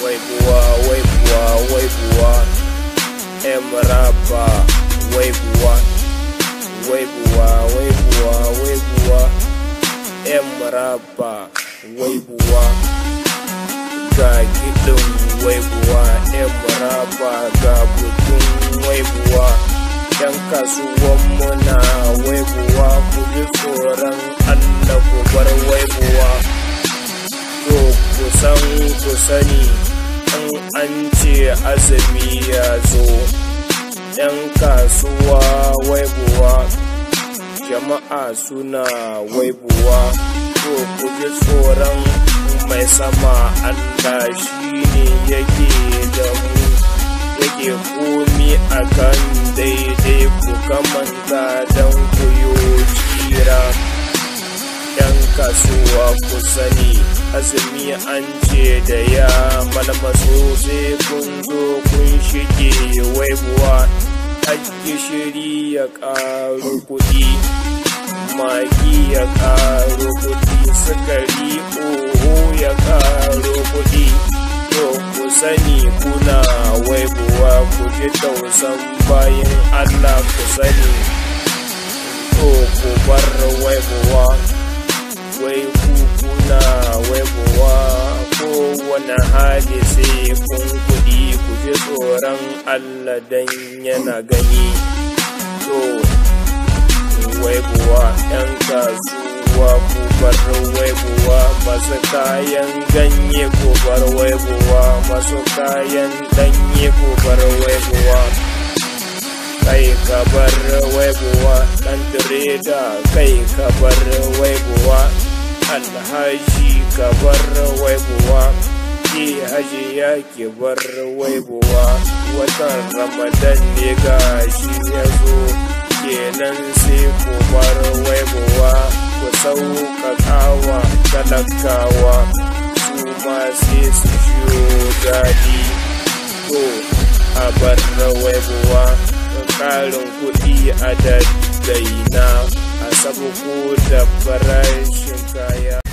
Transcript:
waibuwa waibuwa waibuwa emaraba waibuwa waibuwa waibuwa waibuwa emaraba waibuwa ga kiɗin waibuwa emaraba ga butun waibuwa yan kasuwanmu na waibuwa ku ji tsoron allah ku bar waibuwa to kusan ku sani in an ce azumi ya zo yan kasuwa waibuwa jama'a suna waibuwa to ku ji tsoron mai sama allah shi ne yake da mu yake komi a kan daidai ku kamanta don ku yi tsira yan kasuwa ku sani azumi an ce da ya malmaso sai kun zo kun shige waibuwa hajji shiri ya ƙaru kuɗi magi ya ƙaru kuɗi sukari oho ya ƙaru kuɗi to ku sani kuna waibuwa ku ji tausan bayan allah ku sani to ku bar waibuwa wai kuna waibuwa ko wani hali sai kun kuɗi ku ji tsoron Allah dan yana gani to waibuwa ‘yan kasuwa ku bar waibuwa masu kayan ganye ku bar waibuwa masu kayan ɗanye ku bar waibuwa kai ka bar waibuwa ɗan direda kai ka bar waibuwa alhaji ka bar waibuwa ke haji ya ke bar waibuwa watan ramadan ne ga shi ya zo kenan sai ku bar waibuwa ku sauƙaƙawa talakawa su ma sai su shiyo daɗi to a bar waibuwa ƙarin kuɗi a daddaina a sabuku da farashin kaya